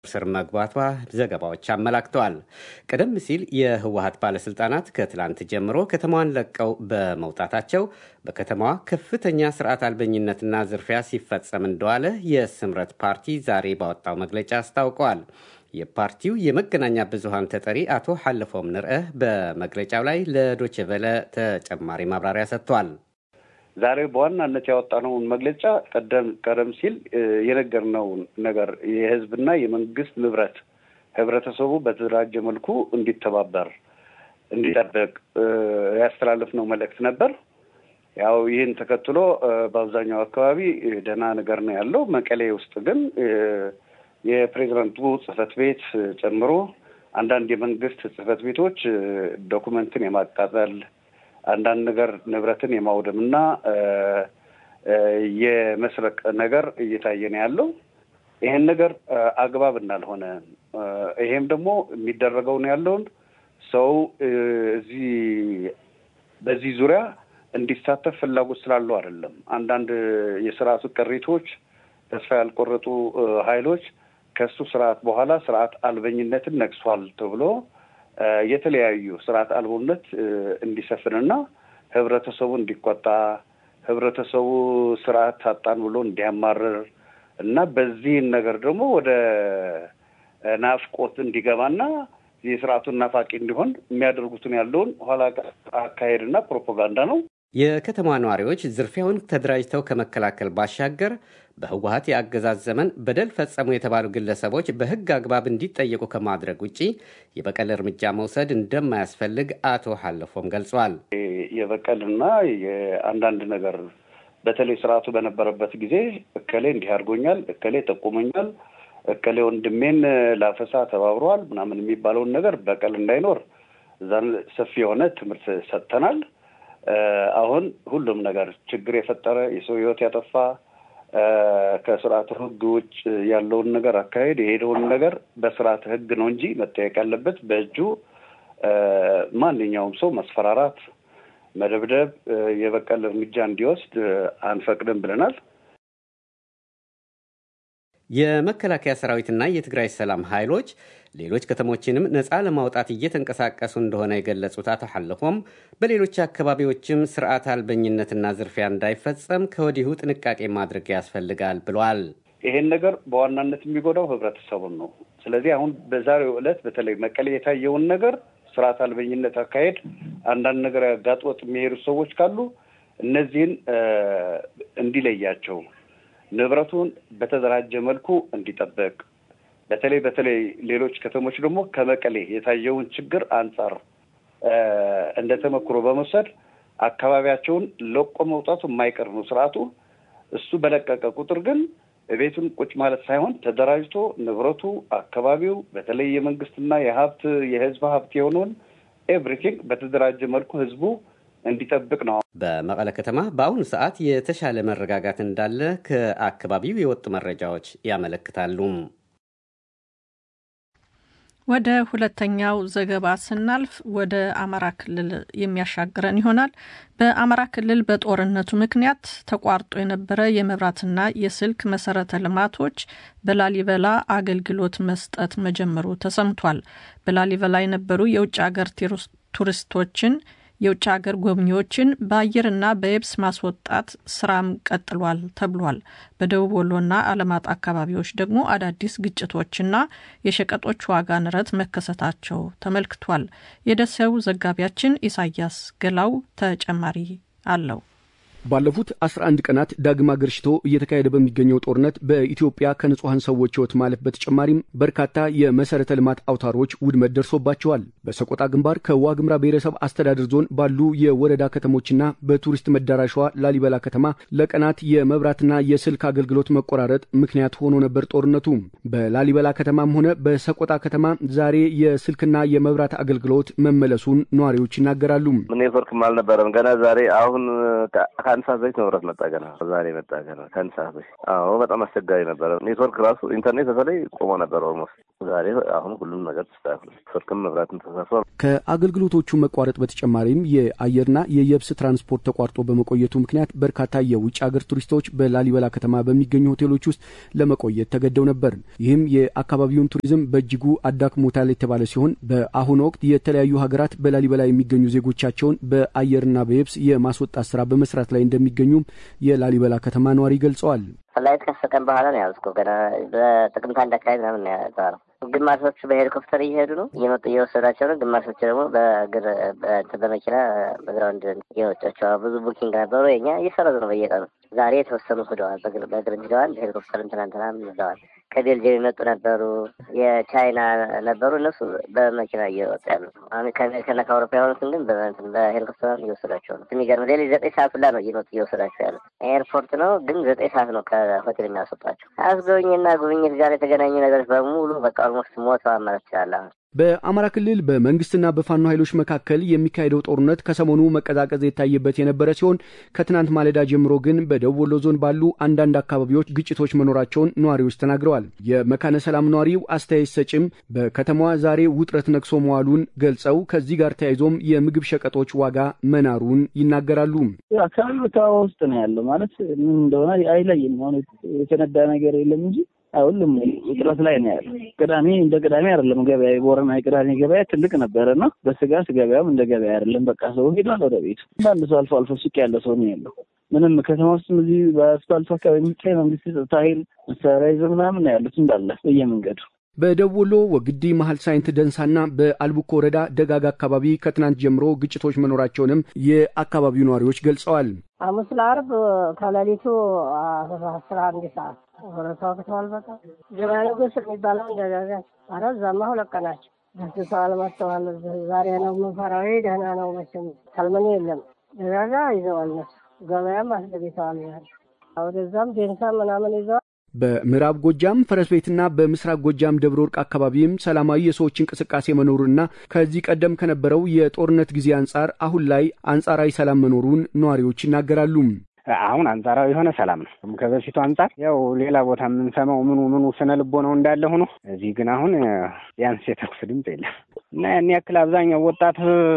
ስር መግባቷ ዘገባዎች አመላክተዋል። ቀደም ሲል የህወሀት ባለስልጣናት ከትላንት ጀምሮ ከተማዋን ለቀው በመውጣታቸው በከተማዋ ከፍተኛ ስርዓት አልበኝነትና ዝርፊያ ሲፈጸም እንደዋለ የስምረት ፓርቲ ዛሬ ባወጣው መግለጫ አስታውቀዋል። የፓርቲው የመገናኛ ብዙሃን ተጠሪ አቶ ሐለፎም ንርአ በመግለጫው ላይ ለዶችቨለ ተጨማሪ ማብራሪያ ሰጥቷል። ዛሬ በዋናነት ያወጣነውን መግለጫ ቀደም ቀደም ሲል የነገርነውን ነገር የህዝብና የመንግስት ንብረት ህብረተሰቡ በተደራጀ መልኩ እንዲተባበር እንዲጠበቅ ያስተላለፍነው መልእክት ነበር። ያው ይህን ተከትሎ በአብዛኛው አካባቢ ደህና ነገር ነው ያለው። መቀሌ ውስጥ ግን የፕሬዚዳንቱ ጽህፈት ቤት ጨምሮ አንዳንድ የመንግስት ጽህፈት ቤቶች ዶኩመንትን የማቃጠል አንዳንድ ነገር ንብረትን የማውደም እና የመስረቅ ነገር እየታየ ነው ያለው። ይሄን ነገር አግባብ እንዳልሆነ ይሄም ደግሞ የሚደረገው ነው ያለውን ሰው እዚህ በዚህ ዙሪያ እንዲሳተፍ ፍላጎት ስላለው አይደለም። አንዳንድ የስርዓቱ ቅሪቶች፣ ተስፋ ያልቆረጡ ኃይሎች ከሱ ስርዓት በኋላ ስርዓት አልበኝነትን ነግሷል ተብሎ የተለያዩ ስርዓት አልቦነት እንዲሰፍንና ህብረተሰቡ እንዲቆጣ ህብረተሰቡ ስርዓት ታጣን ብሎ እንዲያማርር እና በዚህን ነገር ደግሞ ወደ ናፍቆት እንዲገባና የስርዓቱን ናፋቂ እንዲሆን የሚያደርጉትን ያለውን ኋላ አካሄድና ፕሮፓጋንዳ ነው። የከተማ ነዋሪዎች ዝርፊያውን ተደራጅተው ከመከላከል ባሻገር በህወሀት የአገዛዝ ዘመን በደል ፈጸሙ የተባሉ ግለሰቦች በህግ አግባብ እንዲጠየቁ ከማድረግ ውጭ የበቀል እርምጃ መውሰድ እንደማያስፈልግ አቶ ሐለፎም ገልጿል። የበቀልና የአንዳንድ ነገር በተለይ ስርዓቱ በነበረበት ጊዜ እከሌ እንዲህ አድርጎኛል፣ እከሌ ጠቁመኛል፣ እከሌ ወንድሜን ላፈሳ ተባብረዋል ምናምን የሚባለውን ነገር በቀል እንዳይኖር እዛን ሰፊ የሆነ ትምህርት ሰጥተናል። አሁን ሁሉም ነገር ችግር የፈጠረ የሰው ህይወት ያጠፋ ከስርዓት ህግ ውጭ ያለውን ነገር አካሄድ የሄደውን ነገር በስርዓት ህግ ነው እንጂ መጠየቅ ያለበት በእጁ ማንኛውም ሰው መስፈራራት፣ መደብደብ፣ የበቀል እርምጃ እንዲወስድ አንፈቅድም ብለናል። የመከላከያ ሰራዊትና የትግራይ ሰላም ኃይሎች ሌሎች ከተሞችንም ነፃ ለማውጣት እየተንቀሳቀሱ እንደሆነ የገለጹት አቶ ሐለፎም በሌሎች አካባቢዎችም ስርዓት አልበኝነትና ዝርፊያ እንዳይፈጸም ከወዲሁ ጥንቃቄ ማድረግ ያስፈልጋል ብሏል። ይሄን ነገር በዋናነት የሚጎዳው ህብረተሰቡን ነው። ስለዚህ አሁን በዛሬው ዕለት በተለይ መቀሌ የታየውን ነገር ስርዓት አልበኝነት አካሄድ አንዳንድ ነገር ያጋጥወጥ የሚሄዱ ሰዎች ካሉ እነዚህን እንዲለያቸው ንብረቱን በተደራጀ መልኩ እንዲጠበቅ በተለይ በተለይ ሌሎች ከተሞች ደግሞ ከመቀሌ የታየውን ችግር አንጻር እንደ ተመክሮ በመውሰድ አካባቢያቸውን ለቆ መውጣቱ የማይቀር ነው ስርዓቱ። እሱ በለቀቀ ቁጥር ግን ቤቱን ቁጭ ማለት ሳይሆን ተደራጅቶ ንብረቱ፣ አካባቢው በተለይ የመንግስትና የሀብት የህዝብ ሀብት የሆነውን ኤቭሪቲንግ በተደራጀ መልኩ ህዝቡ እንዲጠብቅ ነው። በመቀለ ከተማ በአሁኑ ሰዓት የተሻለ መረጋጋት እንዳለ ከአካባቢው የወጡ መረጃዎች ያመለክታሉ። ወደ ሁለተኛው ዘገባ ስናልፍ ወደ አማራ ክልል የሚያሻግረን ይሆናል። በአማራ ክልል በጦርነቱ ምክንያት ተቋርጦ የነበረ የመብራትና የስልክ መሰረተ ልማቶች በላሊበላ አገልግሎት መስጠት መጀመሩ ተሰምቷል። በላሊበላ የነበሩ የውጭ ሀገር ቱሪስቶችን የውጭ ሀገር ጎብኚዎችን በአየርና በየብስ ማስወጣት ስራም ቀጥሏል ተብሏል። በደቡብ ወሎና አለማጣ አካባቢዎች ደግሞ አዳዲስ ግጭቶችና የሸቀጦች ዋጋ ንረት መከሰታቸው ተመልክቷል። የደሴው ዘጋቢያችን ኢሳያስ ገላው ተጨማሪ አለው። ባለፉት 11 ቀናት ዳግም አገርሽቶ እየተካሄደ በሚገኘው ጦርነት በኢትዮጵያ ከንጹሐን ሰዎች ሕይወት ማለፍ በተጨማሪም በርካታ የመሰረተ ልማት አውታሮች ውድመት ደርሶባቸዋል። በሰቆጣ ግንባር ከዋግምራ ብሔረሰብ አስተዳደር ዞን ባሉ የወረዳ ከተሞችና በቱሪስት መዳረሿ ላሊበላ ከተማ ለቀናት የመብራትና የስልክ አገልግሎት መቆራረጥ ምክንያት ሆኖ ነበር ጦርነቱ። በላሊበላ ከተማም ሆነ በሰቆጣ ከተማ ዛሬ የስልክና የመብራት አገልግሎት መመለሱን ነዋሪዎች ይናገራሉ። ኔትወርክም አልነበረም ገና ዛሬ አሁን ከአንድ ሰዓት በፊት መብራት መጣ። ገና ዛሬ መጣ። ገና ከአንድ ሰዓት በፊት። አዎ በጣም አስቸጋሪ ነበረ። ኔትወርክ ራሱ ኢንተርኔት በተለይ ቆሞ ነበር። ኦልሞስት ዛሬ አሁን ሁሉም ነገር ተስተካክሏል። ስልክም መብራትም ተሳስሯል። ከአገልግሎቶቹ መቋረጥ በተጨማሪም የአየርና የየብስ ትራንስፖርት ተቋርጦ በመቆየቱ ምክንያት በርካታ የውጭ ሀገር ቱሪስቶች በላሊበላ ከተማ በሚገኙ ሆቴሎች ውስጥ ለመቆየት ተገደው ነበር። ይህም የአካባቢውን ቱሪዝም በእጅጉ አዳክሞታል የተባለ ሲሆን በአሁኑ ወቅት የተለያዩ ሀገራት በላሊበላ የሚገኙ ዜጎቻቸውን በአየርና በየብስ የማስወጣት ስራ በመስራት ላይ እንደሚገኙም የላሊበላ ከተማ ነዋሪ ገልጸዋል። ፍላይት ከሰጠን በኋላ ነው ያዝኩ። ገና በጥቅምት አንድ አካባቢ ምናምን ነው ያዘዋል። ግማሾቹ በሄሊኮፕተር እየሄዱ ነው እየመጡ እየወሰዳቸው ነው። ግማሾቹ ደግሞ በእግር በመኪና በግራውንድ እየወጫቸው ብዙ ቡኪንግ ነበሩ። የኛ እየሰረዙ ነው በየቀኑ። ዛሬ የተወሰኑ ሂደዋል። በእግር ሂደዋል። ሄሊኮፕተርም ትናንትና ሂደዋል። ከቤልጅየም የመጡ ነበሩ፣ የቻይና ነበሩ። እነሱ በመኪና እየወጡ ያሉ አሁን ከአሜሪካና ከአውሮፓ የሆኑትን ግን በሄሊኮፕተር እየወሰዳቸው ነው። የሚገርም ሌሊት ዘጠኝ ሰዓት ሁላ ነው እየመጡ እየወሰዳቸው ያሉ። ኤርፖርት ነው ግን ዘጠኝ ሰዓት ነው ከሆቴል የሚያስወጣቸው። አስጎብኝና ጉብኝት ጋር የተገናኙ ነገሮች በሙሉ በቃ ኦልሞስት ሞተዋል ማለት ይችላል። በአማራ ክልል በመንግስትና በፋኖ ኃይሎች መካከል የሚካሄደው ጦርነት ከሰሞኑ መቀዛቀዝ የታየበት የነበረ ሲሆን ከትናንት ማለዳ ጀምሮ ግን በደቡብ ወሎ ዞን ባሉ አንዳንድ አካባቢዎች ግጭቶች መኖራቸውን ነዋሪዎች ተናግረዋል። የመካነ ሰላም ነዋሪው አስተያየት ሰጭም በከተማዋ ዛሬ ውጥረት ነግሶ መዋሉን ገልጸው ከዚህ ጋር ተያይዞም የምግብ ሸቀጦች ዋጋ መናሩን ይናገራሉ። አካባቢ ቦታ ውስጥ ነው ያለው ማለት ምን እንደሆነ አይለይም። አሁን የተነዳ ነገር የለም እንጂ ሁሉም ውጥረት ላይ ነው ያለው። ቅዳሜ እንደ ቅዳሜ አይደለም ገበያ። የቦረና የቅዳሜ ገበያ ትልቅ ነበረ እና በስጋ ገበያም እንደ ገበያ አይደለም። በቃ ሰው ሄዷል ወደ ቤቱ። አንዳንድ ሰው አልፎ አልፎ ሱቅ ያለ ሰው ነው ያለው። ምንም ከተማ ውስጥ እዚህ በአስፋልቱ አካባቢ የሚታይ መንግስት ጸጥታ ኃይል መሳሪያ ይዘው ምናምን ነው ያሉት እንዳለ በየመንገዱ በደቡብ ወሎ ወግዲ መሀል ሳይንት ደንሳና በአልቡኮ ወረዳ ደጋጋ አካባቢ ከትናንት ጀምሮ ግጭቶች መኖራቸውንም የአካባቢው ነዋሪዎች ገልጸዋል። ሐሙስ ለአርብ ከሌሊቱ አስራ አንድ ሰዓት ወረታው ከተዋል በቃ ገበያ ንጉስ የሚባለው ደጋጋ አረ እዛማ ሁለት ቀናቸው ደስሰዋል መጥተዋል። ዛሬ ነው የምንፈራው። ደህና ነው መቼም ሰልመኔ የለም ደጋጋ ይዘዋል እነሱ ገበያም አስገብተዋል። ወደዛም ዴንሳ ምናምን ይዘዋል። በምዕራብ ጎጃም ፈረስ ቤትና በምስራቅ ጎጃም ደብረ ወርቅ አካባቢም ሰላማዊ የሰዎች እንቅስቃሴ መኖሩና ከዚህ ቀደም ከነበረው የጦርነት ጊዜ አንጻር አሁን ላይ አንጻራዊ ሰላም መኖሩን ነዋሪዎች ይናገራሉ። አሁን አንጻራዊ የሆነ ሰላም ነው። ከበፊቱ አንጻር ያው ሌላ ቦታ የምንሰማው ምኑ ምኑ ስነ ልቦናው እንዳለ ሆኖ እዚህ ግን አሁን ቢያንስ የተኩስ ድምፅ የለም እና ያን ያክል አብዛኛው ወጣት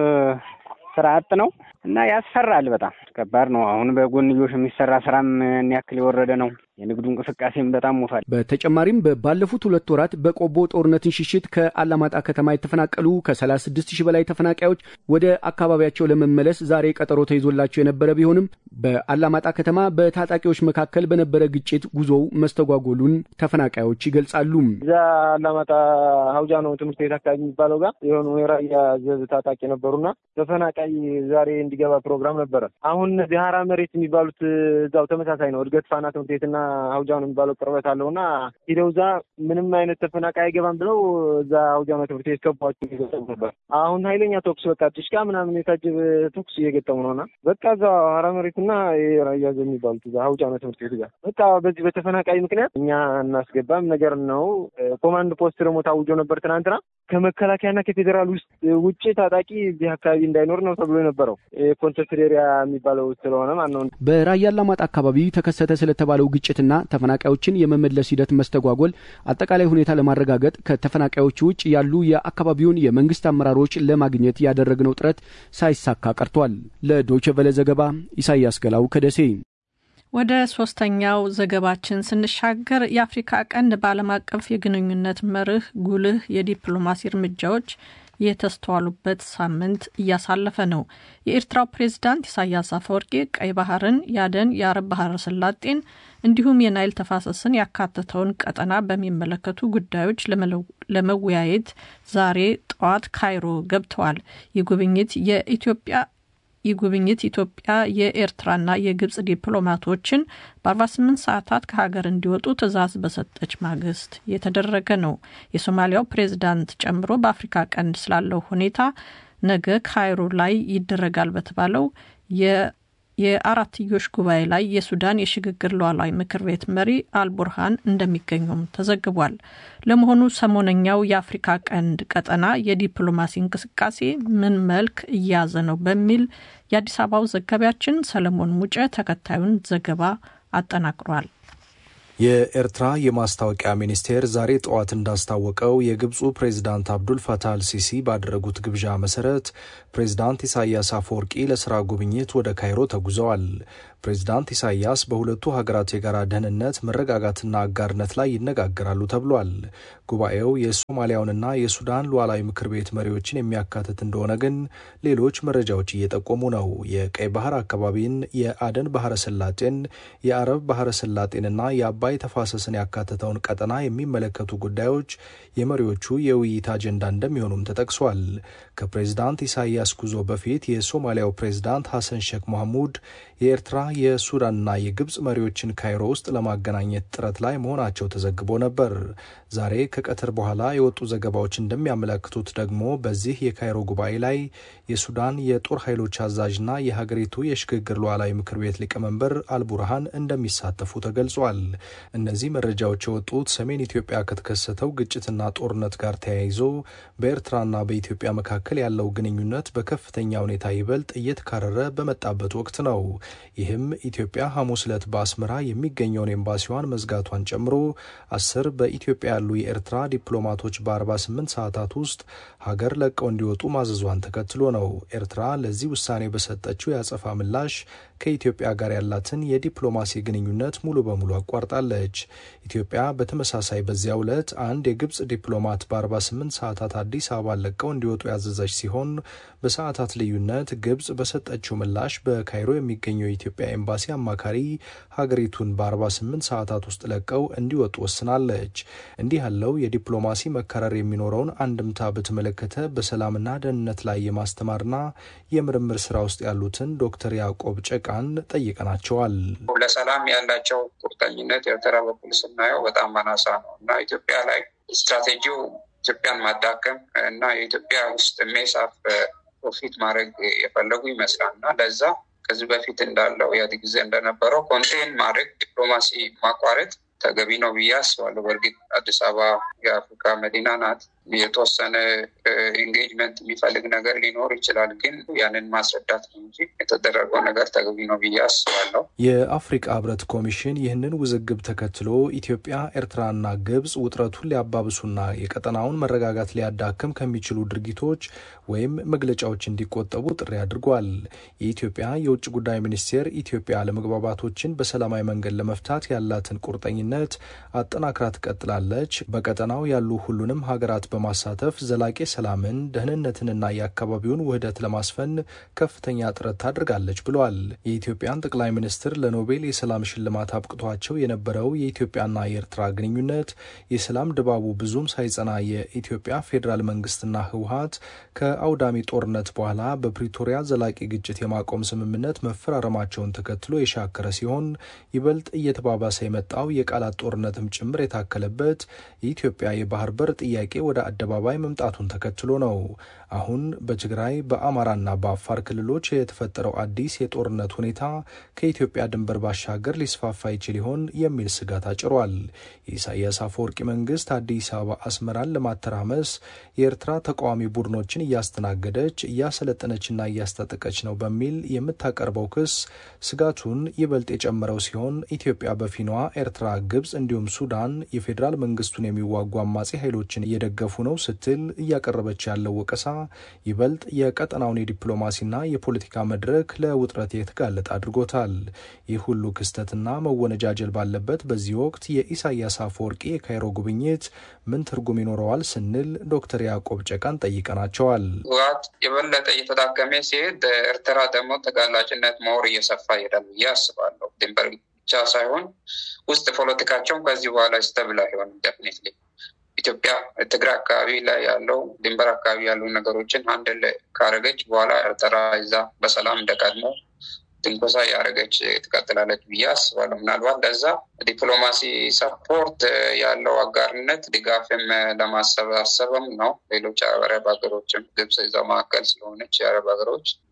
ስራ አጥ ነው እና ያስፈራል። በጣም ከባድ ነው። አሁን በጎንዮሽ የሚሰራ ስራም ያን ያክል የወረደ ነው። የንግዱ እንቅስቃሴም በጣም ሞቷል። በተጨማሪም ባለፉት ሁለት ወራት በቆቦ ጦርነትን ሽሽት ከአላማጣ ከተማ የተፈናቀሉ ከ36 ሺህ በላይ ተፈናቃዮች ወደ አካባቢያቸው ለመመለስ ዛሬ ቀጠሮ ተይዞላቸው የነበረ ቢሆንም በአላማጣ ከተማ በታጣቂዎች መካከል በነበረ ግጭት ጉዞው መስተጓጎሉን ተፈናቃዮች ይገልጻሉ። እዛ አላማጣ ሀውጃ ነው ትምህርት ቤት አካባቢ የሚባለው ጋር የሆኑ የራያ ዘብ ታጣቂ ነበሩና ተፈናቃይ ዛሬ እንዲገባ ፕሮግራም ነበረ። አሁን እነዚህ ሀራ መሬት የሚባሉት እዛው ተመሳሳይ ነው። እድገት ፋና ትምህርት ቤትና ሀውጃ ነው የሚባለው ቅርበት አለው እና ሂደው እዛ ምንም አይነት ተፈናቃይ አይገባም ብለው እዛ ሀውጃ ነው ትምህርት ቤት ገቧቸው እየገጠሙ ነበር። አሁን ኃይለኛ ተኩስ በቃ ጭሽቃ ምናምን የታጀበ ተኩስ እየገጠሙ ነውና በቃ እዛ ሀራ መሬትና የራያ ዘብ የሚባሉት እዛ ሀውጃ ነው ትምህርት ቤት ጋር በቃ በዚህ በተፈናቃይ ምክንያት እኛ እናስገባም ነገር ነው። ኮማንድ ፖስት ደግሞ ታውጆ ነበር ትናንትና ከመከላከያና ከፌዴራል ውስጥ ውጭ ታጣቂ እዚህ አካባቢ እንዳይኖር ነው ተብሎ የነበረው ኮንሰንትሬሪያ የሚባለው ስለሆነ ማለት ነው። በራያ አላማጣ አካባቢ ተከሰተ ስለተባለው ግጭትና ተፈናቃዮችን የመመለስ ሂደት መስተጓጎል አጠቃላይ ሁኔታ ለማረጋገጥ ከተፈናቃዮች ውጭ ያሉ የአካባቢውን የመንግስት አመራሮች ለማግኘት ያደረግነው ጥረት ሳይሳካ ቀርቷል። ለዶይቼ ቬለ ዘገባ ኢሳያስ ገላው ከደሴ። ወደ ሶስተኛው ዘገባችን ስንሻገር የአፍሪካ ቀንድ በዓለም አቀፍ የግንኙነት መርህ ጉልህ የዲፕሎማሲ እርምጃዎች የተስተዋሉበት ሳምንት እያሳለፈ ነው። የኤርትራው ፕሬዝዳንት ኢሳያስ አፈወርቂ ቀይ ባህርን፣ ያደን፣ የአረብ ባህረ ሰላጤን እንዲሁም የናይል ተፋሰስን ያካተተውን ቀጠና በሚመለከቱ ጉዳዮች ለመወያየት ዛሬ ጠዋት ካይሮ ገብተዋል። ይህ ጉብኝት የኢትዮጵያ ይህ ጉብኝት ኢትዮጵያ የኤርትራና የግብጽ ዲፕሎማቶችን በ48 ሰዓታት ከሀገር እንዲወጡ ትዕዛዝ በሰጠች ማግስት የተደረገ ነው። የሶማሊያው ፕሬዝዳንት ጨምሮ በአፍሪካ ቀንድ ስላለው ሁኔታ ነገ ካይሮ ላይ ይደረጋል በተባለው የአራትዮሽ ጉባኤ ላይ የሱዳን የሽግግር ሉዓላዊ ምክር ቤት መሪ አልቡርሃን እንደሚገኙም ተዘግቧል። ለመሆኑ ሰሞነኛው የአፍሪካ ቀንድ ቀጠና የዲፕሎማሲ እንቅስቃሴ ምን መልክ እየያዘ ነው? በሚል የአዲስ አበባው ዘጋቢያችን ሰለሞን ሙጨ ተከታዩን ዘገባ አጠናቅሯል። የኤርትራ የማስታወቂያ ሚኒስቴር ዛሬ ጠዋት እንዳስታወቀው የግብፁ ፕሬዚዳንት አብዱል ፈታህ አልሲሲ ባደረጉት ግብዣ መሰረት ፕሬዚዳንት ኢሳያስ አፈወርቂ ለስራ ጉብኝት ወደ ካይሮ ተጉዘዋል። ፕሬዚዳንት ኢሳያስ በሁለቱ ሀገራት የጋራ ደህንነት፣ መረጋጋትና አጋርነት ላይ ይነጋገራሉ ተብሏል። ጉባኤው የሶማሊያውንና የሱዳን ሉዓላዊ ምክር ቤት መሪዎችን የሚያካትት እንደሆነ ግን ሌሎች መረጃዎች እየጠቆሙ ነው። የቀይ ባህር አካባቢን፣ የአደን ባህረ ሰላጤን፣ የአረብ ባህረ ሰላጤንና የአባይ ተፋሰስን ያካተተውን ቀጠና የሚመለከቱ ጉዳዮች የመሪዎቹ የውይይት አጀንዳ እንደሚሆኑም ተጠቅሷል። ከፕሬዚዳንት ኢሳያስ ጉዞ በፊት የሶማሊያው ፕሬዚዳንት ሐሰን ሼክ መሐሙድ የኤርትራ የሱዳንና የግብፅ መሪዎችን ካይሮ ውስጥ ለማገናኘት ጥረት ላይ መሆናቸው ተዘግቦ ነበር። ዛሬ ከቀትር በኋላ የወጡ ዘገባዎች እንደሚያመለክቱት ደግሞ በዚህ የካይሮ ጉባኤ ላይ የሱዳን የጦር ኃይሎች አዛዥና የሀገሪቱ የሽግግር ሉዓላዊ ምክር ቤት ሊቀመንበር አልቡርሃን እንደሚሳተፉ ተገልጿል። እነዚህ መረጃዎች የወጡት ሰሜን ኢትዮጵያ ከተከሰተው ግጭትና ጦርነት ጋር ተያይዞ በኤርትራና በኢትዮጵያ መካከል ያለው ግንኙነት በከፍተኛ ሁኔታ ይበልጥ እየተካረረ በመጣበት ወቅት ነው። ይህም ኢትዮጵያ ሐሙስ ዕለት በአስመራ የሚገኘውን ኤምባሲዋን መዝጋቷን ጨምሮ አስር በኢትዮጵያ ያሉ የኤርትራ ዲፕሎማቶች በ48 ሰዓታት ውስጥ ሀገር ለቀው እንዲወጡ ማዘዟን ተከትሎ ነው። ኤርትራ ለዚህ ውሳኔ በሰጠችው የአጸፋ ምላሽ ከኢትዮጵያ ጋር ያላትን የዲፕሎማሲ ግንኙነት ሙሉ በሙሉ አቋርጣለች። ኢትዮጵያ በተመሳሳይ በዚያው ዕለት አንድ የግብፅ ዲፕሎማት በ48 ሰዓታት አዲስ አበባ ለቀው እንዲወጡ ያዘዘች ሲሆን በሰዓታት ልዩነት ግብፅ በሰጠችው ምላሽ በካይሮ የሚገኘው የኢትዮጵያ ኤምባሲ አማካሪ ሀገሪቱን በ48 ሰዓታት ውስጥ ለቀው እንዲወጡ ወስናለች። እንዲህ ያለው የዲፕሎማሲ መከረር የሚኖረውን አንድምታ በተመለከተ በሰላምና ደህንነት ላይ የማስተማርና የምርምር ስራ ውስጥ ያሉትን ዶክተር ያዕቆብ ጨቃን ጠይቀናቸዋል። ለሰላም ያላቸው ቁርጠኝነት ኤርትራ በኩል ስናየው በጣም አናሳ ነው እና ኢትዮጵያ ላይ ስትራቴጂው ኢትዮጵያን ማዳከም እና የኢትዮጵያ ውስጥ ሜሳፍ ፕሮፊት ማድረግ የፈለጉ ይመስላል እና ለዛ ከዚህ በፊት እንዳለው ኢህአዴግ ጊዜ እንደነበረው ኮንቴን ማድረግ ዲፕሎማሲ ማቋረጥ ተገቢ ነው ብዬ አስባለሁ። በእርግጥ አዲስ አበባ የአፍሪካ መዲና ናት። የተወሰነ ኢንጌጅመንት የሚፈልግ ነገር ሊኖር ይችላል። ግን ያንን ማስረዳት ነው እንጂ የተደረገው ነገር ተገቢ ነው ብዬ አስባለሁ። የአፍሪቃ ህብረት ኮሚሽን ይህንን ውዝግብ ተከትሎ ኢትዮጵያ፣ ኤርትራና ግብጽ ውጥረቱን ሊያባብሱና የቀጠናውን መረጋጋት ሊያዳክም ከሚችሉ ድርጊቶች ወይም መግለጫዎች እንዲቆጠቡ ጥሪ አድርጓል። የኢትዮጵያ የውጭ ጉዳይ ሚኒስቴር ኢትዮጵያ አለመግባባቶችን በሰላማዊ መንገድ ለመፍታት ያላትን ቁርጠኝነት አጠናክራ ትቀጥላለች። በቀጠናው ያሉ ሁሉንም ሀገራት በማሳተፍ ዘላቂ ሰላምን፣ ደህንነትንና የአካባቢውን ውህደት ለማስፈን ከፍተኛ ጥረት ታደርጋለች ብሏል። የኢትዮጵያን ጠቅላይ ሚኒስትር ለኖቤል የሰላም ሽልማት አብቅቷቸው የነበረው የኢትዮጵያና የኤርትራ ግንኙነት የሰላም ድባቡ ብዙም ሳይጸና የኢትዮጵያ ፌዴራል መንግስትና ህወሀት ከአውዳሚ ጦርነት በኋላ በፕሪቶሪያ ዘላቂ ግጭት የማቆም ስምምነት መፈራረማቸውን ተከትሎ የሻከረ ሲሆን ይበልጥ እየተባባሰ የመጣው የቃላት ጦርነትም ጭምር የታከለበት የኢትዮጵያ የባህር በር ጥያቄ ወደ አደባባይ መምጣቱን ተከትሎ ነው። አሁን በትግራይ በአማራና በአፋር ክልሎች የተፈጠረው አዲስ የጦርነት ሁኔታ ከኢትዮጵያ ድንበር ባሻገር ሊስፋፋ ይችል ይሆን የሚል ስጋት አጭሯል። የኢሳያስ አፈወርቂ መንግስት አዲስ አበባ አስመራን ለማተራመስ የኤርትራ ተቃዋሚ ቡድኖችን እያስተናገደች እያሰለጠነችና እያስታጠቀች ነው በሚል የምታቀርበው ክስ ስጋቱን ይበልጥ የጨመረው ሲሆን ኢትዮጵያ በፊኗ ኤርትራ፣ ግብጽ እንዲሁም ሱዳን የፌዴራል መንግስቱን የሚዋጉ አማጺ ኃይሎችን እየደገፉ ነው ስትል እያቀረበች ያለው ወቀሳ ይበልጥ የቀጠናውን የዲፕሎማሲና የፖለቲካ መድረክ ለውጥረት የተጋለጠ አድርጎታል። ይህ ሁሉ ክስተትና መወነጃጀል ባለበት በዚህ ወቅት የኢሳያስ አፈወርቂ የካይሮ ጉብኝት ምን ትርጉም ይኖረዋል ስንል ዶክተር ያዕቆብ ጨቃን ጠይቀናቸዋል። ህወሓት የበለጠ እየተዳከመ ሲሄድ ኤርትራ ደግሞ ተጋላጭነት መወር እየሰፋ ይሄዳል ብዬ አስባለሁ። ድንበር ብቻ ሳይሆን ውስጥ ፖለቲካቸውም ከዚህ በኋላ ስተብል አይሆንም ደፍኒትሊ ኢትዮጵያ ትግራይ አካባቢ ላይ ያለው ድንበር አካባቢ ያሉ ነገሮችን አንድ ካረገች በኋላ ኤርትራ እዛ በሰላም እንደቀድሞ ትንኮሳ ያደረገች ትቀጥላለች ብዬ አስባለሁ። ምናልባት ለዛ ዲፕሎማሲ ሰፖርት ያለው አጋርነት ድጋፍም ለማሰባሰብም ነው። ሌሎች አረብ ሀገሮችም ግብጽ እዛው መካከል ስለሆነች የአረብ ሀገሮች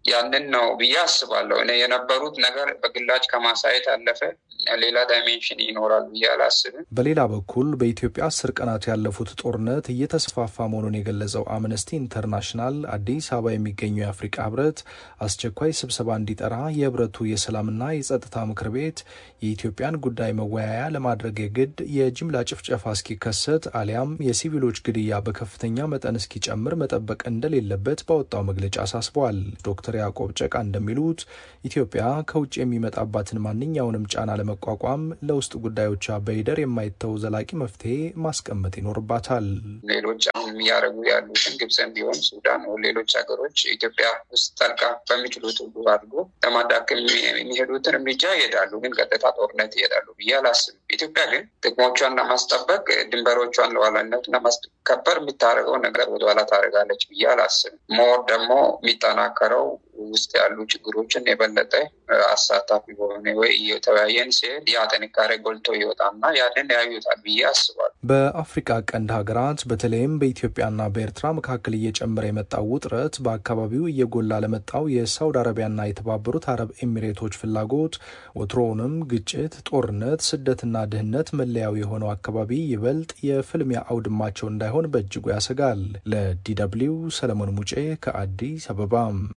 ያንን ነው ብዬ አስባለሁ። እኔ የነበሩት ነገር በግላጭ ከማሳየት አለፈ ሌላ ዳይሜንሽን ይኖራል ብዬ አላስብም። በሌላ በኩል በኢትዮጵያ አስር ቀናት ያለፉት ጦርነት እየተስፋፋ መሆኑን የገለጸው አምነስቲ ኢንተርናሽናል አዲስ አበባ የሚገኘው የአፍሪቃ ህብረት አስቸኳይ ስብሰባ እንዲጠራ የህብረቱ የሰላምና የጸጥታ ምክር ቤት የኢትዮጵያን ጉዳይ መወያያ ለማድረግ የግድ የጅምላ ጭፍጨፋ እስኪከሰት አሊያም የሲቪሎች ግድያ በከፍተኛ መጠን እስኪጨምር መጠበቅ እንደሌለበት ባወጣው መግለጫ አሳስበዋል። ዶክተር ያዕቆብ ጨቃ እንደሚሉት ኢትዮጵያ ከውጭ የሚመጣባትን ማንኛውንም ጫና ለመቋቋም ለውስጥ ጉዳዮቿ በይደር የማይተው ዘላቂ መፍትሄ ማስቀመጥ ይኖርባታል። ሌሎች አሁን እያደረጉ ያሉትን ግብፅም ቢሆን ሱዳን፣ ሌሎች ሀገሮች ኢትዮጵያ ውስጥ ጠልቃ በሚችሉት ሁሉ አድርጎ ለማዳከም የሚሄዱትን እርምጃ ይሄዳሉ፣ ግን ቀጥታ ጦርነት ይሄዳሉ ብዬ አላስብም። ኢትዮጵያ ግን ጥቅሞቿን ለማስጠበቅ ድንበሮቿን ለዋላነት ለማስከበር የምታደርገው ነገር ወደኋላ ታደርጋለች ብዬ አላስብም። ሞር ደግሞ የሚጠናከረው ውስጥ ያሉ ችግሮችን የበለጠ አሳታፊ በሆነ ወይ እየተወያየን ሲሄድ ያ ጥንካሬ ጎልቶ ይወጣና ያንን ያዩታል ብዬ አስባለሁ። በአፍሪካ ቀንድ ሀገራት በተለይም በኢትዮጵያና በኤርትራ መካከል እየጨመረ የመጣው ውጥረት በአካባቢው እየጎላ ለመጣው የሳውዲ አረቢያና የተባበሩት አረብ ኤሚሬቶች ፍላጎት ወትሮውንም ግጭት፣ ጦርነት፣ ስደትና ድህነት መለያው የሆነው አካባቢ ይበልጥ የፍልሚያ አውድማቸው እንዳይሆን በእጅጉ ያሰጋል። ለዲደብሊው ሰለሞን ሙጬ ከአዲስ አበባ።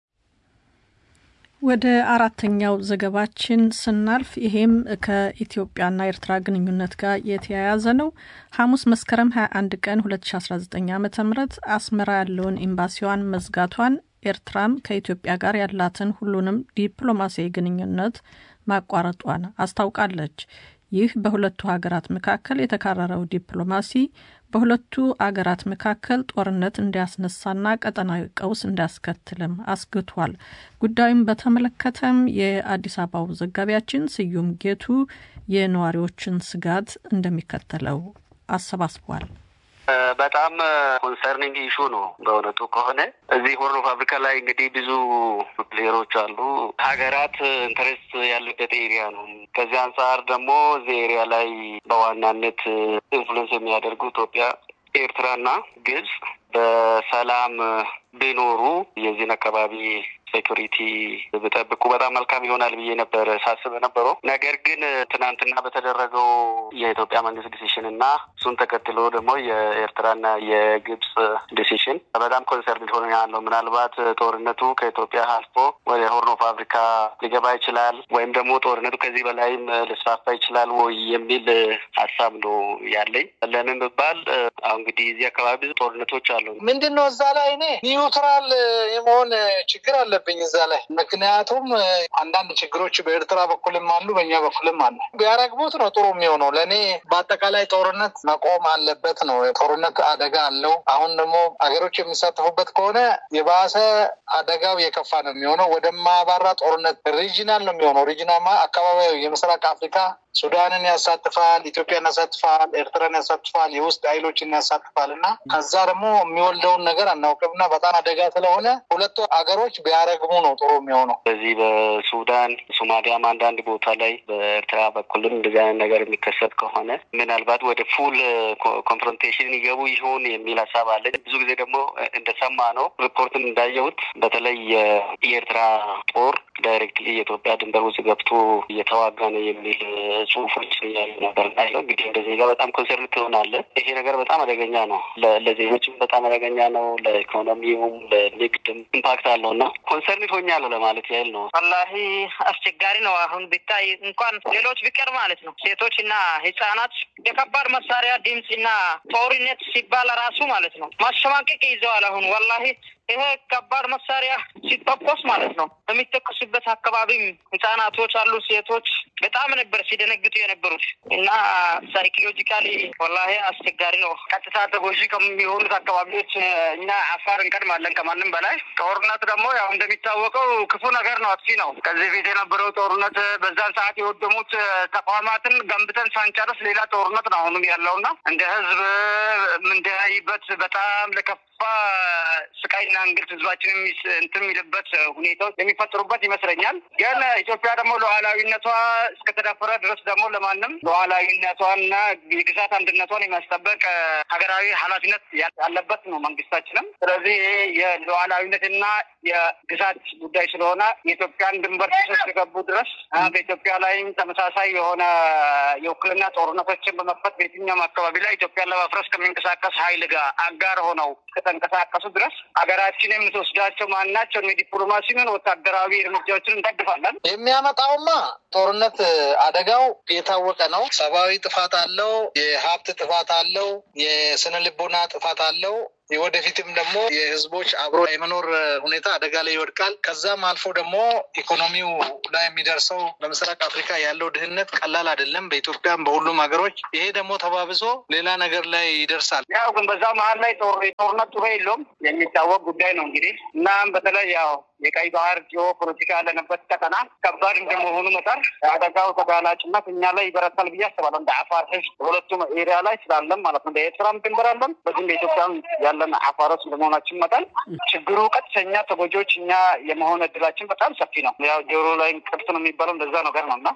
ወደ አራተኛው ዘገባችን ስናልፍ ይሄም ከኢትዮጵያና ኤርትራ ግንኙነት ጋር የተያያዘ ነው። ሐሙስ መስከረም 21 ቀን 2019 ዓ ም አስመራ ያለውን ኤምባሲዋን መዝጋቷን ኤርትራም ከኢትዮጵያ ጋር ያላትን ሁሉንም ዲፕሎማሲያዊ ግንኙነት ማቋረጧን አስታውቃለች። ይህ በሁለቱ ሀገራት መካከል የተካረረው ዲፕሎማሲ በሁለቱ አገራት መካከል ጦርነት እንዲያስነሳና ቀጠናዊ ቀውስ እንዲያስከትልም አስግቷል። ጉዳዩን በተመለከተም የአዲስ አበባው ዘጋቢያችን ስዩም ጌቱ የነዋሪዎችን ስጋት እንደሚከተለው አሰባስቧል። በጣም ኮንሰርኒንግ ኢሹ ነው። በእውነቱ ከሆነ እዚህ ሆርን ኦፍ አፍሪካ ላይ እንግዲህ ብዙ ፕሌየሮች አሉ። ሀገራት ኢንተረስት ያለበት ኤሪያ ነው። ከዚህ አንጻር ደግሞ እዚህ ኤሪያ ላይ በዋናነት ኢንፍሉዌንስ የሚያደርጉ ኢትዮጵያ፣ ኤርትራና ግብጽ በሰላም ቢኖሩ የዚህን አካባቢ ሴኩሪቲ ብጠብቁ በጣም መልካም ይሆናል ብዬ ነበር ሳስብ ነበረው። ነገር ግን ትናንትና በተደረገው የኢትዮጵያ መንግስት ዲሲሽን እና እሱን ተከትሎ ደግሞ የኤርትራና የግብጽ ዲሲሽን በጣም ኮንሰርን ሆነ ያለው ምናልባት ጦርነቱ ከኢትዮጵያ አልፎ ወደ ሆርን ኦፍ አፍሪካ ሊገባ ይችላል ወይም ደግሞ ጦርነቱ ከዚህ በላይም ሊስፋፋ ይችላል ወይ የሚል ሀሳብ ነው ያለኝ። ለምን ብባል አሁን እንግዲህ እዚህ አካባቢ ብዙ ጦርነቶች አሉ። ምንድን ነው እዛ ላይ እኔ ኒውትራል የመሆን ችግር አለብኝ እዛ ላይ ምክንያቱም አንዳንድ ችግሮች በኤርትራ በኩልም አሉ፣ በእኛ በኩልም አለ። ቢያረግቡት ነው ጥሩ የሚሆነው። ለእኔ በአጠቃላይ ጦርነት መቆም አለበት ነው። ጦርነት አደጋ አለው። አሁን ደግሞ ሀገሮች የሚሳተፉበት ከሆነ የባሰ አደጋው የከፋ ነው የሚሆነው። ወደማያባራ ጦርነት ሪጂናል ነው የሚሆነው። ሪጂናማ አካባቢያዊ የምስራቅ አፍሪካ ሱዳንን ያሳትፋል፣ ኢትዮጵያን ያሳትፋል፣ ኤርትራን ያሳትፋል፣ የውስጥ ኃይሎችን ያሳትፋል እና ከዛ ደግሞ የሚወልደውን ነገር አናውቅም እና በጣም አደጋ ስለሆነ ሁለቱ ሀገሮች ቢያረግሙ ነው ጥሩ የሚሆነው። በዚህ በሱዳን ሶማሊያም አንዳንድ ቦታ ላይ በኤርትራ በኩልም እንደዚህ አይነት ነገር የሚከሰት ከሆነ ምናልባት ወደ ፉል ኮንፍሮንቴሽን ይገቡ ይሆን የሚል ሀሳብ አለ። ብዙ ጊዜ ደግሞ እንደሰማ ነው ሪፖርትም እንዳየሁት በተለይ የኤርትራ ጦር ዳይሬክትሊ የኢትዮጵያ ድንበር ውስጥ ገብቶ እየተዋጋ ነው የሚል ጽሁፎች ያሉ ነበር እና እንግዲህ እንደ ዜጋ በጣም ኮንሰርን ትሆናለህ። ይሄ ነገር በጣም አደገኛ ነው። ለዜጎችም በጣም አደገኛ ነው። ለኢኮኖሚውም ለንግድም ኢምፓክት አለው እና ኮንሰርን ሆኛለሁ ለማለት ያህል ነው። ወላሂ አስቸጋሪ ነው። አሁን ቢታይ እንኳን ሌሎች ቢቀር ማለት ነው ሴቶች እና ህጻናት የከባድ መሳሪያ ድምፅ እና ጦርነት ሲባል ራሱ ማለት ነው ማሸማቀቅ ይዘዋል። አሁን ወላሂ ይሄ ከባድ መሳሪያ ሲተኮስ ማለት ነው የሚተኮሱበት አካባቢም ህጻናቶች አሉ፣ ሴቶች በጣም ነበር ሲደነግጡ የነበሩት እና ሳይኮሎጂካሊ ወላሂ አስቸጋሪ ነው። ቀጥታ ተጎጂ ከሚሆኑት አካባቢዎች እኛ አፋር እንቀድማለን ከማንም በላይ። ጦርነት ደግሞ ያው እንደሚታወቀው ክፉ ነገር ነው፣ አጥፊ ነው። ከዚህ በፊት የነበረው ጦርነት በዛን ሰዓት የወደሙት ተቋማትን ገንብተን ሳንጨርስ ሌላ ጦርነት ነው አሁንም ያለውና እንደ ህዝብ የምንደያይበት በጣም ለከፋ ስቃይና ስቃይና እንግልት ህዝባችን እንትን የሚልበት ሁኔታዎች የሚፈጥሩበት ይመስለኛል። ግን ኢትዮጵያ ደግሞ ሉዓላዊነቷ እስከተደፈረ ድረስ ደግሞ ለማንም ሉዓላዊነቷንና የግዛት አንድነቷን የማስጠበቅ ሀገራዊ ኃላፊነት ያለበት ነው መንግስታችንም። ስለዚህ ይሄ የሉዓላዊነትና የግዛት ጉዳይ ስለሆነ የኢትዮጵያን ድንበር ጥሰው የገቡ ድረስ በኢትዮጵያ ላይም ተመሳሳይ የሆነ የውክልና ጦርነቶችን በመክፈት በየትኛውም አካባቢ ላይ ኢትዮጵያን ለማፍረስ ከሚንቀሳቀስ ኃይል ጋር አጋር ሆነው ከተንቀሳቀሱ ድረስ ሀገራችን የምትወስዳቸው ማናቸውን የዲፕሎማሲን ወታደራዊ እርምጃዎችን እንደግፋለን። የሚያመጣውማ ጦርነት አደጋው የታወቀ ነው። ሰብአዊ ጥፋት አለው፣ የሀብት ጥፋት አለው፣ የስነ ልቦና ጥፋት አለው። ወደፊትም ደግሞ የህዝቦች አብሮ የመኖር ሁኔታ አደጋ ላይ ይወድቃል። ከዛም አልፎ ደግሞ ኢኮኖሚው ላይ የሚደርሰው በምስራቅ አፍሪካ ያለው ድህነት ቀላል አይደለም፣ በኢትዮጵያም በሁሉም ሀገሮች። ይሄ ደግሞ ተባብሶ ሌላ ነገር ላይ ይደርሳል። ያው ግን በዛ መሀል ላይ ጦርነት ጥሩ የለውም የሚታወቅ ጉዳይ ነው እንግዲህ እናም በተለይ ያው የቀይ ባህር ጂኦ ፖለቲካ ያለንበት ቀጠና ከባድ እንደመሆኑ መጠን አደጋው ተጋላጭነት እኛ ላይ ይበረታል ብዬ አስባለሁ። እንደ አፋር ህዝብ በሁለቱም ኤሪያ ላይ ስላለን ማለት ነው። በኤርትራም ድንበር አለን፣ በዚህም በኢትዮጵያም ያለን አፋሮች እንደመሆናችን መጠን ችግሩ ቀጥተኛ ተጎጂዎች እኛ የመሆን እድላችን በጣም ሰፊ ነው። ያው ጆሮ ላይ ቅርት ነው የሚባለው እንደዛ ነገር ነው እና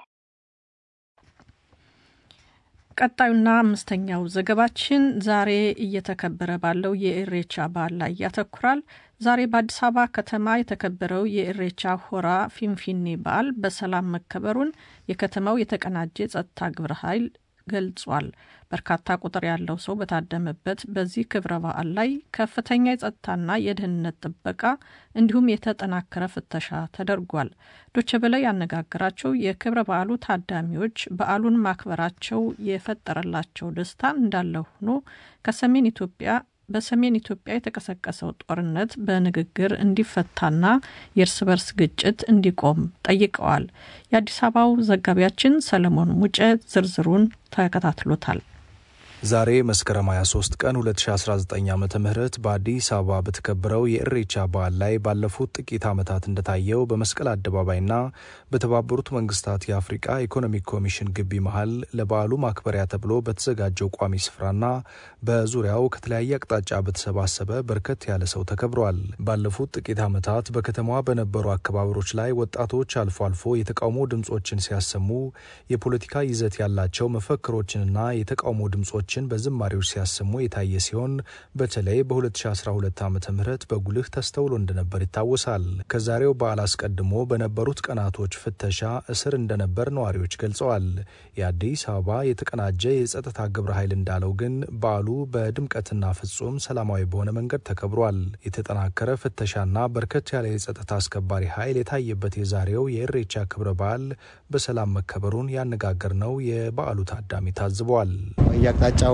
ቀጣዩና አምስተኛው ዘገባችን ዛሬ እየተከበረ ባለው የኢሬቻ በዓል ላይ ያተኩራል። ዛሬ በአዲስ አበባ ከተማ የተከበረው የኢሬቻ ሆራ ፊንፊኔ በዓል በሰላም መከበሩን የከተማው የተቀናጀ የጸጥታ ግብረ ኃይል ገልጿል። በርካታ ቁጥር ያለው ሰው በታደመበት በዚህ ክብረ በዓል ላይ ከፍተኛ የጸጥታና የደህንነት ጥበቃ እንዲሁም የተጠናከረ ፍተሻ ተደርጓል። ዶቼ ቬለ ያነጋገራቸው የክብረ በዓሉ ታዳሚዎች በዓሉን ማክበራቸው የፈጠረላቸው ደስታ እንዳለ ሆኖ ከሰሜን ኢትዮጵያ በሰሜን ኢትዮጵያ የተቀሰቀሰው ጦርነት በንግግር እንዲፈታና የእርስ በርስ ግጭት እንዲቆም ጠይቀዋል። የአዲስ አበባው ዘጋቢያችን ሰለሞን ሙጬ ዝርዝሩን ተከታትሎታል። ዛሬ መስከረም 23 ቀን 2019 ዓ ም በአዲስ አበባ በተከበረው የእሬቻ በዓል ላይ ባለፉት ጥቂት ዓመታት እንደታየው በመስቀል አደባባይና በተባበሩት መንግስታት የአፍሪቃ ኢኮኖሚክ ኮሚሽን ግቢ መሀል ለበዓሉ ማክበሪያ ተብሎ በተዘጋጀው ቋሚ ስፍራና በዙሪያው ከተለያየ አቅጣጫ በተሰባሰበ በርከት ያለ ሰው ተከብሯል። ባለፉት ጥቂት ዓመታት በከተማዋ በነበሩ አከባበሮች ላይ ወጣቶች አልፎ አልፎ የተቃውሞ ድምፆችን ሲያሰሙ የፖለቲካ ይዘት ያላቸው መፈክሮችንና የተቃውሞ ድምፆችን በዝማሬዎች ሲያሰሙ የታየ ሲሆን በተለይ በ2012 ዓ ም በጉልህ ተስተውሎ እንደነበር ይታወሳል። ከዛሬው በዓል አስቀድሞ በነበሩት ቀናቶች ፍተሻ፣ እስር እንደነበር ነዋሪዎች ገልጸዋል። የአዲስ አበባ የተቀናጀ የጸጥታ ግብረ ኃይል እንዳለው ግን በዓሉ በድምቀትና ፍጹም ሰላማዊ በሆነ መንገድ ተከብሯል። የተጠናከረ ፍተሻና በርከት ያለ የጸጥታ አስከባሪ ኃይል የታየበት የዛሬው የእሬቻ ክብረ በዓል በሰላም መከበሩን ያነጋገርነው የበዓሉ ታዳሚ ታዝበዋል። የአቅጣጫው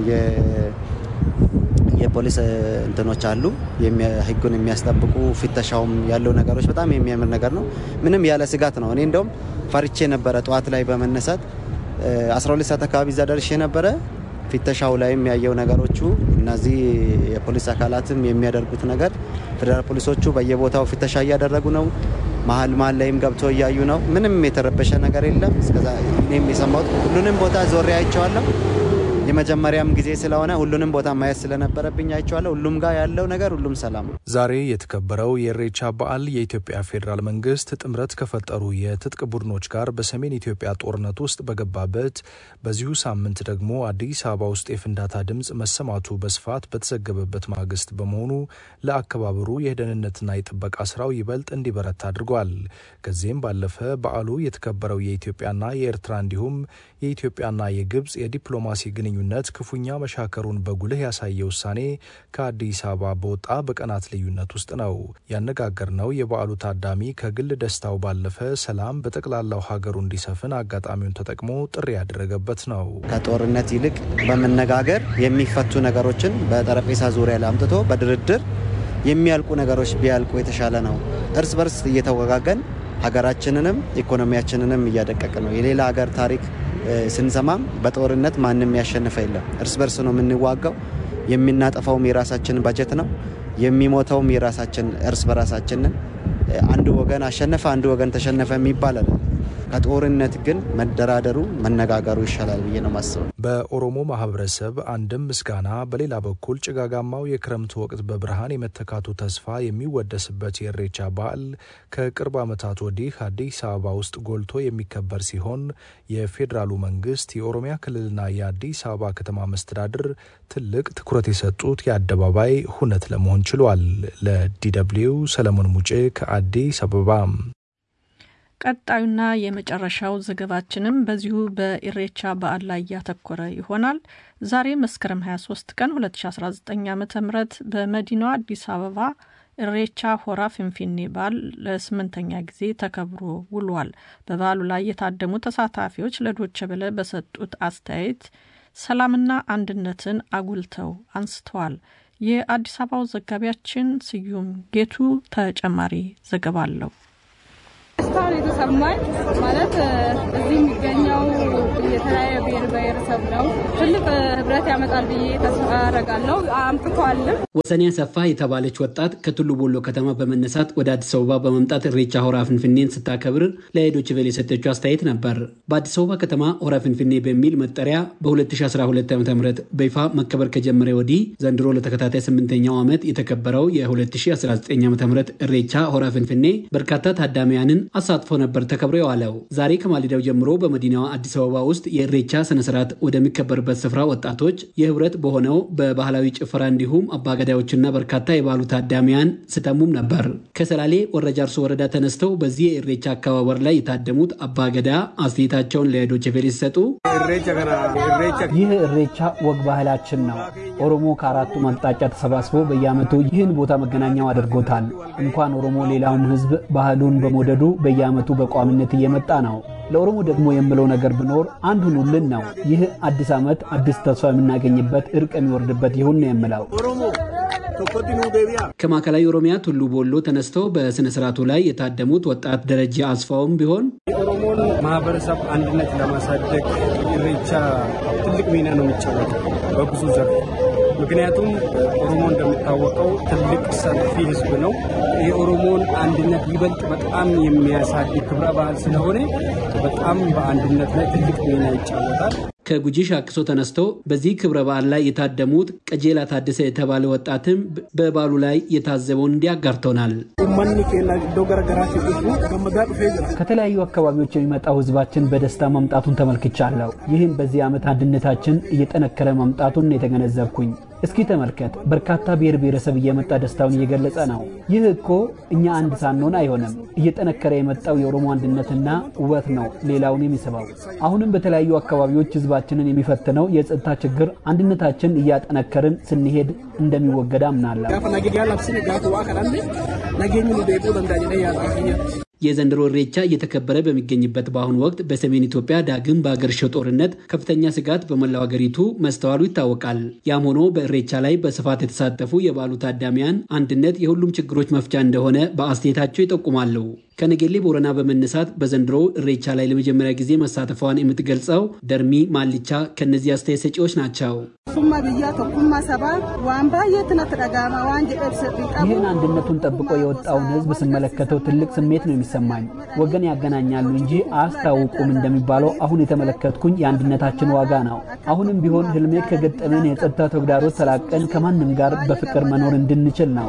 የፖሊስ እንትኖች አሉ ህጉን የሚያስጠብቁ ፍተሻውም ያለው ነገሮች በጣም የሚያምር ነገር ነው። ምንም ያለ ስጋት ነው። እኔ እንደውም ፈርቼ ነበረ ጠዋት ላይ በመነሳት 12 ሰዓት አካባቢ እዛ ደርሼ ነበረ። ፍተሻው ላይም ያየው ነገሮቹ እነዚህ የፖሊስ አካላትም የሚያደርጉት ነገር ፌዴራል ፖሊሶቹ በየቦታው ፍተሻ እያደረጉ ነው። መሀል መሀል ላይም ገብቶ እያዩ ነው። ምንም የተረበሸ ነገር የለም። እስከዛ እኔም የሰማሁት ሁሉንም ቦታ ዞሬ አይቼዋለሁ። የመጀመሪያም ጊዜ ስለሆነ ሁሉንም ቦታ ማየት ስለነበረብኝ አይቼዋለሁ። ሁሉም ጋር ያለው ነገር ሁሉም ሰላም ነው። ዛሬ የተከበረው የእሬቻ በዓል የኢትዮጵያ ፌዴራል መንግስት ጥምረት ከፈጠሩ የትጥቅ ቡድኖች ጋር በሰሜን ኢትዮጵያ ጦርነት ውስጥ በገባበት በዚሁ ሳምንት ደግሞ አዲስ አበባ ውስጥ የፍንዳታ ድምፅ መሰማቱ በስፋት በተዘገበበት ማግስት በመሆኑ ለአከባበሩ የደህንነትና የጥበቃ ስራው ይበልጥ እንዲበረታ አድርጓል። ከዚህም ባለፈ በዓሉ የተከበረው የኢትዮጵያና የኤርትራ እንዲሁም የኢትዮጵያና የግብፅ የዲፕሎማሲ ግንኙነት ክፉኛ መሻከሩን በጉልህ ያሳየ ውሳኔ ከአዲስ አበባ በወጣ በቀናት ልዩነት ውስጥ ነው። ያነጋገርነው የበዓሉ ታዳሚ ከግል ደስታው ባለፈ ሰላም በጠቅላላው ሀገሩ እንዲሰፍን አጋጣሚውን ተጠቅሞ ጥሪ ያደረገበት ነው። ከጦርነት ይልቅ በመነጋገር የሚፈቱ ነገሮችን በጠረጴዛ ዙሪያ ላይ አምጥቶ በድርድር የሚያልቁ ነገሮች ቢያልቁ የተሻለ ነው። እርስ በርስ እየተወጋገን ሀገራችንንም ኢኮኖሚያችንንም እያደቀቅ ነው። የሌላ ሀገር ታሪክ ስንሰማም በጦርነት ማንም ያሸነፈ የለም። እርስ በርስ ነው የምንዋጋው። የምናጠፋውም የራሳችን በጀት ነው። የሚሞተውም የራሳችን እርስ በራሳችንን አንዱ ወገን አሸነፈ፣ አንዱ ወገን ተሸነፈ የሚባል አለ። ከጦርነት ግን መደራደሩ መነጋገሩ ይሻላል ብዬ ነው ማስበው። በኦሮሞ ማህበረሰብ አንድም ምስጋና፣ በሌላ በኩል ጭጋጋማው የክረምት ወቅት በብርሃን የመተካቱ ተስፋ የሚወደስበት የኢሬቻ በዓል ከቅርብ ዓመታት ወዲህ አዲስ አበባ ውስጥ ጎልቶ የሚከበር ሲሆን የፌዴራሉ መንግስት፣ የኦሮሚያ ክልልና የአዲስ አበባ ከተማ መስተዳድር ትልቅ ትኩረት የሰጡት የአደባባይ ሁነት ለመሆን ችሏል። ለዲደብሊው ሰለሞን ሙጬ ከአዲስ አበባ። ቀጣዩና የመጨረሻው ዘገባችንም በዚሁ በኢሬቻ በዓል ላይ ያተኮረ ይሆናል። ዛሬ መስከረም 23 ቀን 2019 ዓ ም በመዲናዋ አዲስ አበባ ኢሬቻ ሆራ ፊንፊኔ በዓል ለስምንተኛ ጊዜ ተከብሮ ውሏል። በበዓሉ ላይ የታደሙ ተሳታፊዎች ለዶቸ በለ በሰጡት አስተያየት ሰላምና አንድነትን አጉልተው አንስተዋል። የአዲስ አበባው ዘጋቢያችን ስዩም ጌቱ ተጨማሪ ዘገባ አለው። ደስታውን የተሰማኝ ማለት እዚህ የሚገኘው የተለያየ ብሔር ብሔረሰብ ነው። ትልቅ ህብረት ያመጣል ብዬ ተስፋ አደርጋለሁ። አምጥቷልም። ወሰኔ አሰፋ የተባለች ወጣት ከቱሉ ቦሎ ከተማ በመነሳት ወደ አዲስ አበባ በመምጣት ኢሬቻ ሆራ ፍንፍኔን ስታከብር ለዶይቼ ቬለ የሰጠችው አስተያየት ነበር። በአዲስ አበባ ከተማ ሆራ ፍንፍኔ በሚል መጠሪያ በ2012 ዓ ም በይፋ መከበር ከጀመረ ወዲህ ዘንድሮ ለተከታታይ ስምንተኛው ዓመት የተከበረው የ2019 ዓ ም ኢሬቻ ሆራ ፍንፍኔ በርካታ ታዳሚያንን አሳትፎ ነበር ተከብሮ የዋለው። ዛሬ ከማሊዳው ጀምሮ በመዲናዋ አዲስ አበባ ውስጥ የኢሬቻ ስነስርዓት ወደሚከበርበት ስፍራ ወጣቶች የህብረት በሆነው በባህላዊ ጭፈራ እንዲሁም አባገዳዮችና በርካታ የባህሉ ታዳሚያን ስተሙም ነበር። ከሰላሌ ወረጃርሶ ወረዳ ተነስተው በዚህ የኢሬቻ አከባበር ላይ የታደሙት አባገዳ አስተያየታቸውን ለዶይቼ ቬለ ሲሰጡ ይህ ኢሬቻ ወግ ባህላችን ነው። ኦሮሞ ከአራቱ አቅጣጫ ተሰባስቦ በየዓመቱ ይህን ቦታ መገናኛው አድርጎታል። እንኳን ኦሮሞ ሌላውም ህዝብ ባህሉን በመውደዱ በየዓመቱ በቋሚነት እየመጣ ነው። ለኦሮሞ ደግሞ የምለው ነገር ቢኖር አንድ ሁኑልን ነው። ይህ አዲስ ዓመት አዲስ ተስፋ የምናገኝበት እርቅ የሚወርድበት ይሁን ነው የምለው። ከማዕከላዊ ኦሮሚያ ቱሉ ቦሎ ተነስተው በስነ ስርዓቱ ላይ የታደሙት ወጣት ደረጃ አስፋውም ቢሆን የኦሮሞን ማህበረሰብ አንድነት ለማሳደግ ኢሬቻ ትልቅ ሚና ነው የሚጫወተው በብዙ ዘርፍ። ምክንያቱም ኦሮሞ እንደሚታወቀው ትልቅ ሰፊ ህዝብ ነው። የኦሮሞን አንድነት ይበልጥ በጣም የሚያሳድግ ክብረ በዓል ስለሆነ በጣም በአንድነት ላይ ትልቅ ሚና ይጫወታል። ከጉጂ ሻክሶ ተነስተው በዚህ ክብረ በዓል ላይ የታደሙት ቀጀላ ታደሰ የተባለ ወጣትም በበዓሉ ላይ የታዘበውን እንዲያጋርተውናል። ከተለያዩ አካባቢዎች የሚመጣው ህዝባችን በደስታ መምጣቱን ተመልክቻለሁ። ይህም በዚህ ዓመት አንድነታችን እየጠነከረ መምጣቱን የተገነዘብኩኝ። እስኪ ተመልከት፣ በርካታ ብሔር ብሔረሰብ እየመጣ ደስታውን እየገለጸ ነው። ይህ እኮ እኛ አንድ ሳንሆን አይሆንም። እየጠነከረ የመጣው የኦሮሞ አንድነትና ውበት ነው ሌላውን የሚስበው። አሁንም በተለያዩ አካባቢዎች ህዝባችንን የሚፈትነው የጸጥታ ችግር አንድነታችን እያጠነከርን ስንሄድ እንደሚወገድ አምናለሁ። የዘንድሮ ኢሬቻ እየተከበረ በሚገኝበት በአሁኑ ወቅት በሰሜን ኢትዮጵያ ዳግም በአገርሸው ጦርነት ከፍተኛ ስጋት በመላው ሀገሪቱ መስተዋሉ ይታወቃል። ያም ሆኖ በኢሬቻ ላይ በስፋት የተሳተፉ የበዓሉ ታዳሚያን አንድነት የሁሉም ችግሮች መፍቻ እንደሆነ በአስተያየታቸው ይጠቁማሉ። ከነጌሌ ቦረና በመነሳት በዘንድሮ ኢሬቻ ላይ ለመጀመሪያ ጊዜ መሳተፏን የምትገልጸው ደርሚ ማልቻ ከእነዚህ አስተያየት ሰጪዎች ናቸው። ይህን አንድነቱን ጠብቆ የወጣውን ህዝብ ስመለከተው ትልቅ ስሜት ነው የሚሰማኝ። ወገን ያገናኛሉ እንጂ አያስታውቁም እንደሚባለው አሁን የተመለከትኩኝ የአንድነታችን ዋጋ ነው። አሁንም ቢሆን ህልሜ ከገጠመን የጸጥታ ተግዳሮት ተላቀን ከማንም ጋር በፍቅር መኖር እንድንችል ነው።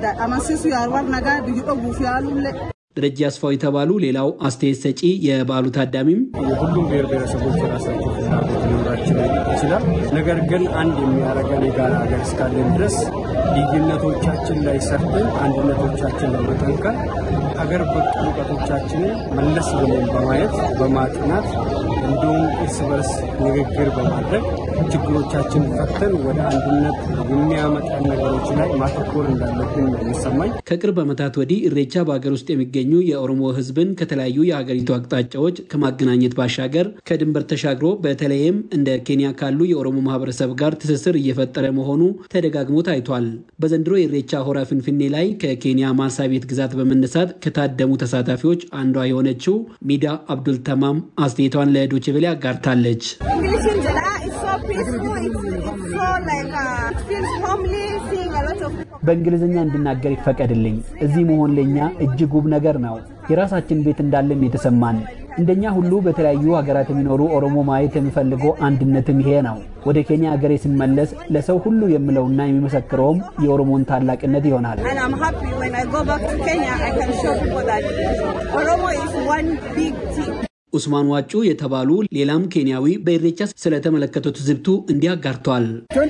ደረጃ አስፋው የተባሉ ሌላው አስተያየት ሰጪ የበዓሉ ታዳሚም የሁሉም ብሔር ብሔረሰቦች የራሳቸው ፍላጎት ሊኖራቸው ይችላል። ነገር ግን አንድ የሚያደርገን የጋራ ሀገር እስካለን ድረስ ልዩነቶቻችን ላይ ሰርተን አንድነቶቻችን ለመጠንከር ሀገር በቀል እውቀቶቻችንን መለስ ብለን በማየት በማጥናት እንዲሁም እርስ በርስ ንግግር በማድረግ ችግሮቻችን ፈተን ወደ አንድነት የሚያመጣን ነገሮች ላይ ማተኮር እንዳለብን ነው የሚሰማኝ። ከቅርብ ዓመታት ወዲህ ኢሬቻ በሀገር ውስጥ የሚገኙ የኦሮሞ ሕዝብን ከተለያዩ የሀገሪቱ አቅጣጫዎች ከማገናኘት ባሻገር ከድንበር ተሻግሮ በተለይም እንደ ኬንያ ካሉ የኦሮሞ ማህበረሰብ ጋር ትስስር እየፈጠረ መሆኑ ተደጋግሞ ታይቷል። በዘንድሮ የኢሬቻ ሆራ ፍንፍኔ ላይ ከኬንያ ማርሳቤት ግዛት በመነሳት ከታደሙ ተሳታፊዎች አንዷ የሆነችው ሚዳ አብዱል ተማም አስተያየቷን ለዶይቼ ቬለ አጋርታለች። በእንግሊዝኛ እንድናገር ይፈቀድልኝ። እዚህ መሆን ለእኛ እጅግ ውብ ነገር ነው። የራሳችን ቤት እንዳለን የተሰማን እንደኛ ሁሉ በተለያዩ ሀገራት የሚኖሩ ኦሮሞ ማየት የሚፈልገው አንድነትም ይሄ ነው። ወደ ኬንያ ሀገሬ ስመለስ ለሰው ሁሉ የምለውና የሚመሰክረውም የኦሮሞን ታላቅነት ይሆናል። ኡስማን ዋጩ የተባሉ ሌላም ኬንያዊ በኢሬቻ ስለተመለከቱት ዝብቱ እንዲህ አጋርተዋል።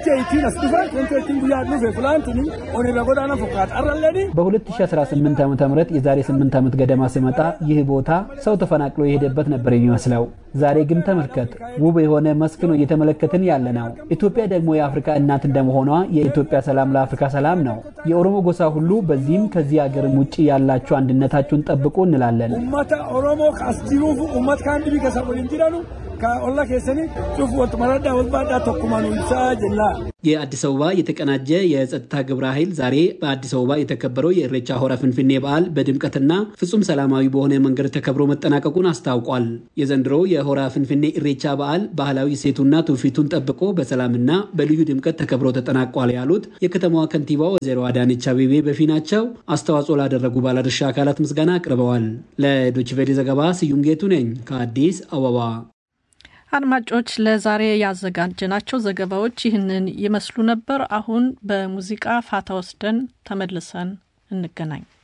በ2018 ዓ ም የዛሬ 8 ዓመት ገደማ ስመጣ ይህ ቦታ ሰው ተፈናቅሎ የሄደበት ነበር የሚመስለው። ዛሬ ግን ተመልከት፣ ውብ የሆነ መስክ ነው እየተመለከትን ያለ ነው። ኢትዮጵያ ደግሞ የአፍሪካ እናት እንደመሆኗ የኢትዮጵያ ሰላም ለአፍሪካ ሰላም ነው። የኦሮሞ ጎሳ ሁሉ በዚህም ከዚህ ሀገርም ውጭ ያላችሁ አንድነታችሁን ጠብቁ እንላለን። ummata oromoo as jiruuf ummata kaan dhibii keessa waliin jedhanu ka olla keessanii cuuf wal maraddaa wal baadhaa tokkumaan ibsaa jenna. የአዲስ አበባ የተቀናጀ የጸጥታ ግብረ ኃይል ዛሬ በአዲስ አበባ የተከበረው የኢሬቻ ሆራ ፍንፍኔ በዓል በድምቀትና ፍጹም ሰላማዊ በሆነ መንገድ ተከብሮ መጠናቀቁን አስታውቋል። የዘንድሮው የሆራ ፍንፍኔ ኢሬቻ በዓል ባህላዊ እሴቱና ትውፊቱን ጠብቆ በሰላምና በልዩ ድምቀት ተከብሮ ተጠናቋል ያሉት የከተማዋ ከንቲባ ወይዘሮ አዳነች አቤቤ በፊናቸው አስተዋጽኦ ላደረጉ ባለድርሻ አካላት ምስጋና አቅርበዋል። ለዶችቬሌ ዘገባ ስዩም ጌቱ ነኝ ከአዲስ አበባ። አድማጮች ለዛሬ ያዘጋጀናቸው ዘገባዎች ይህንን ይመስሉ ነበር። አሁን በሙዚቃ ፋታ ወስደን ተመልሰን እንገናኝ።